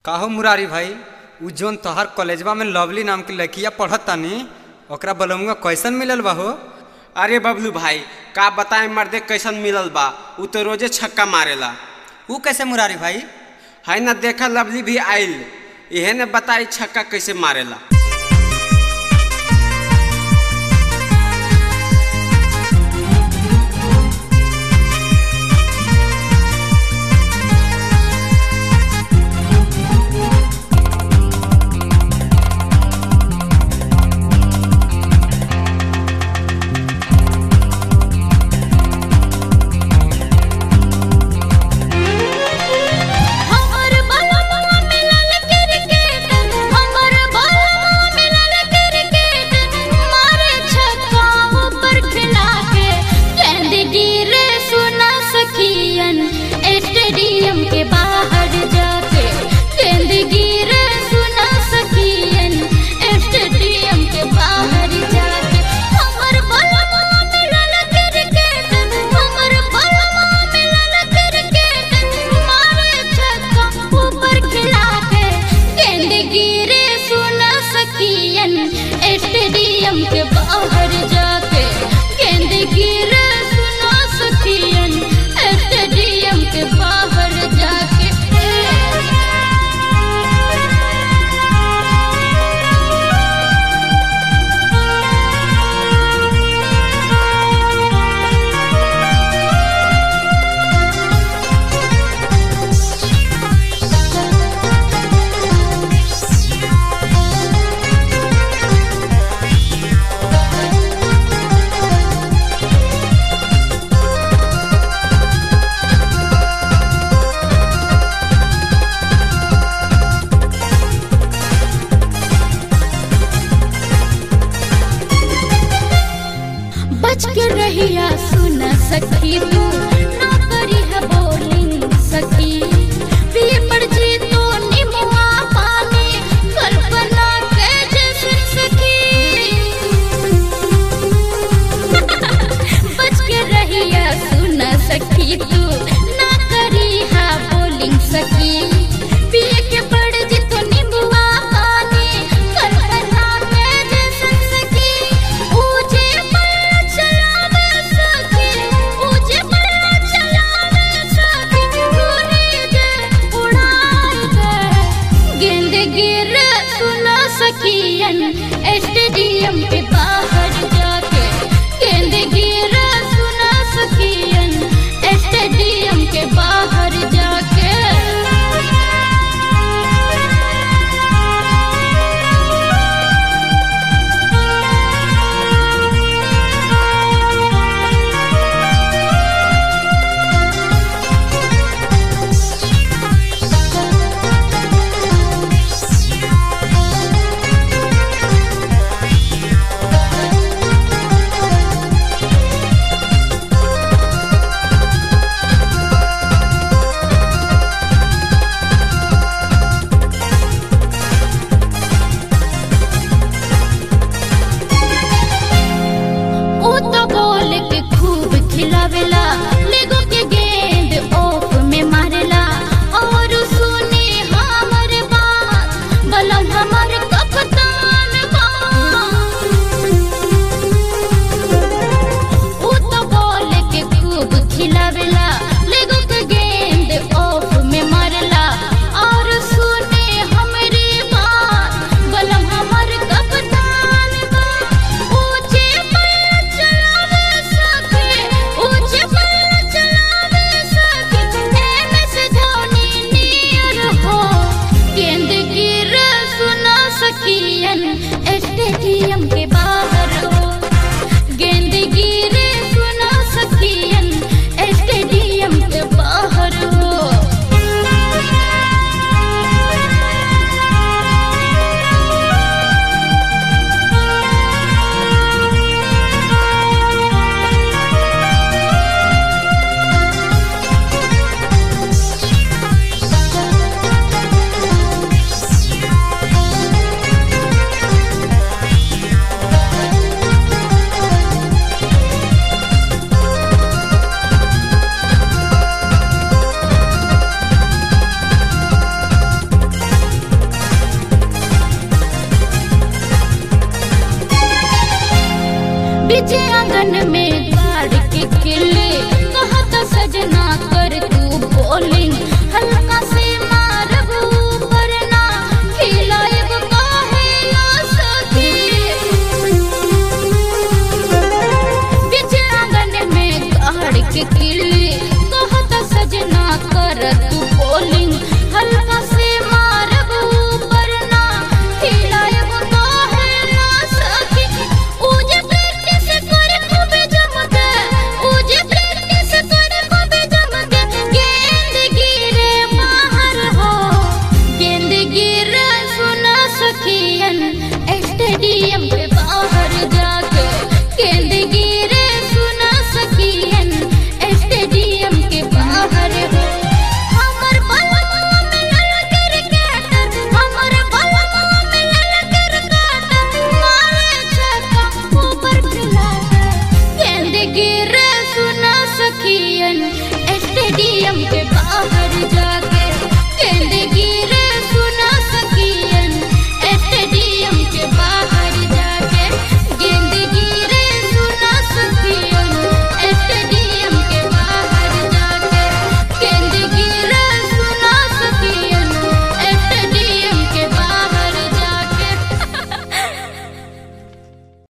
काहो मुरारी भाई उ जोन तोहर कॉलेजवा में लवली नाम की लड़किया पढ़त तानी ओकरा बलमुआ कैसन मिलल बा हो अरे बबलू भाई का बताए मर्दे कैसन मिलल बा उ तो रोजे छक्का मारेला उ कैसे मुरारी भाई है ना देखा लवली भी आइल इहे ने बताई छक्का कैसे मारेला हमर बलवा मिलल क्रिकेट हमर बलवा मिलल क्रिकेट मारे छक्का ऊपर खिला के गेंद गिरे सुना सखियन स्टेडियम के बाहर जाके गेंद गिरे सुना सखियन स्टेडियम के बाहर जाके हमर बलवा मिलल क्रिकेट हमर बलवा मिलल क्रिकेट मारे छक्का ऊपर खिला के गेंद गिरे सुना सखियन स्टेडियम के बाहर जाके गेंद गिरे सुना सखियन स्टेडियम के बाहर जाके बच के रहिया सुन सखी तू ना करी है बोलिंग सखी पिए पड़ जी तो निमुआ पानी कल्पना के जैसे सखी बच के रहिया सुन सखी तू ना करी है बोलिंग सखी पिए के पड़ जी तो निमुआ पानी कल्पना के जैसे सखी ऊंचे पर चलावे सखी ऊंचे पर चलावे सखी गोली दे उड़ाई दे गेंद गिर सुना सखियन स्टेडियम के बाहर जाके गेंद गिर सुना सखियन स्टेडियम के बाहर जाके बीचे आंगन में द्वार के किले कहत सजना